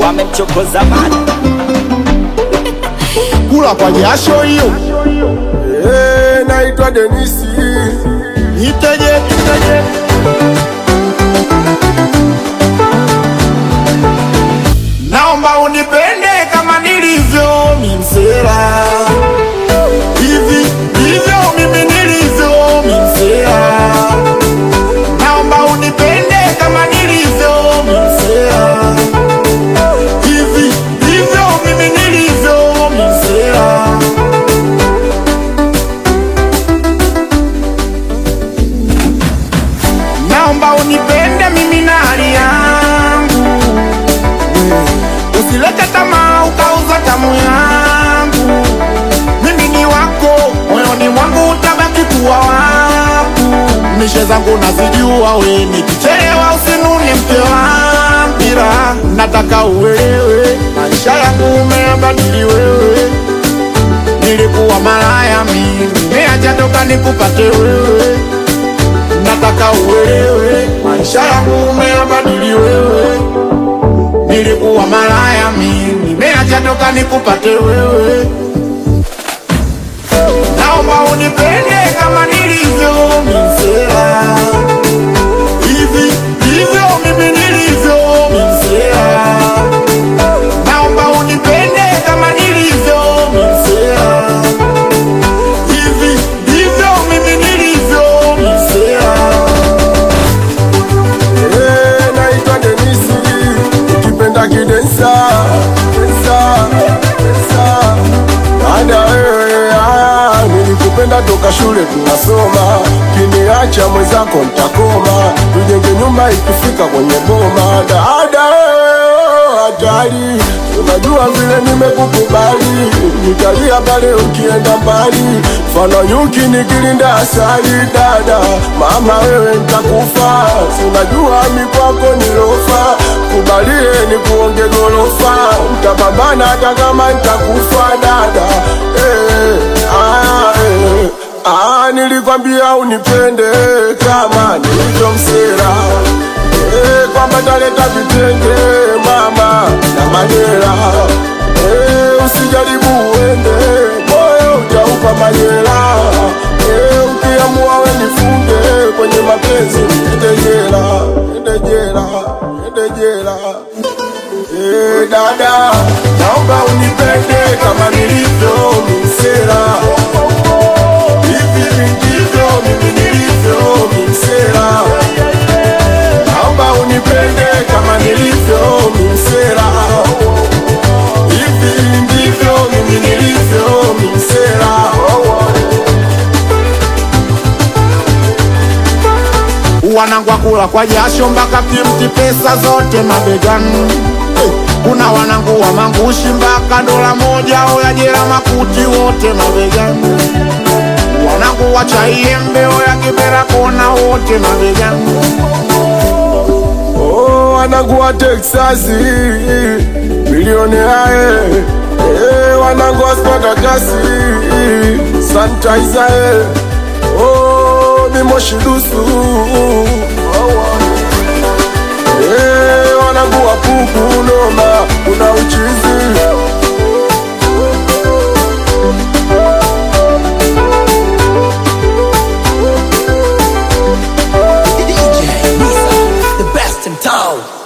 wamemchokoza bana kula kwa jasho hiyo. Eh, naitwa Denisi. Iteje, iteje. Naomba unipende kama nilivyo mimsela, hivi ndivyo mimi nilivyo mimsela. Naomba unipende kama nilivyo mimsela, hivi ndivyo mimi nilivyo mimsela. naomba unipende mimi na hali yangu, usilete tamaa ukauza tamu yangu. Mimi ni wako, moyoni mwangu utabaki kuwa wangu. Mishe zangu nazijua, we nikichelewa usinune mke wa mpira. Nataka uelewe, maisha yangu umeyabadili wewe. Nilikuwa malaya mimi, nimeacha toka nikupate wewe nataka uelewe, maisha yangu umeyabadili wewe. Nilikuwa malaya mimi, nimeacha toka nikupate wewe. Naomba unipende kama nilivyo mimsela, hivi ndivyo mimi nilivyo mimsela. Naomba unipende kama nilivyo mimsela, hivi ndivyo mimi nilivyo mimsela. Eh, naitwa Denisi. Ukipenda kidensa. Densa, densa. Dada wewe, ah, nilikupenda toka shule tunasoma, kiniacha mwenzako ntakoma, tujenge nyumba ikifika kwenye boma. Dada wewe, oh, hatari, unajua vile nimekukubali, nitalia pale ukienda mbali, mfano nyuki nikilinda asali. Dada mama wewe ntakufa, sinajua mikwako nilofa, kubalie ni kuonge gorofa, utapambana hata kama ntakufa. Dada eh, ah, eh, ah, nilikwambia unipende kama nilivyomsera eh, kwamba taleta vitenge mama na madera eh, usijaribu uende moyo utaupa majera eh, ukiamua we nifunge kwenye mapenzi niende jela, niende jela, niende jela. Eh, dada, naomba unipende kama nilivyo mimsela. Hivi ndivyo mimi nilivyo mimsela. Naomba unipende kama nilivyo mimsela. Hivi ndivyo mimi nilivyo mimsela. wanangwa kula kwa jasho mpaka kimti pesa zote mabegani. Eh, Kuna wanangu wa mangushi mpaka dola moja oya jela makuti wote mabegani. Wanangu wa chaiembe oya kibera kona wote mabegani. Oh, wanangu wa Texasi milioni ae eh, wanangu wa Spartakasi sanitizer eh, oh, mimoshi dusu eh, wanangu wa puku noma, kuna uchizi DJ Nisa, the best in town.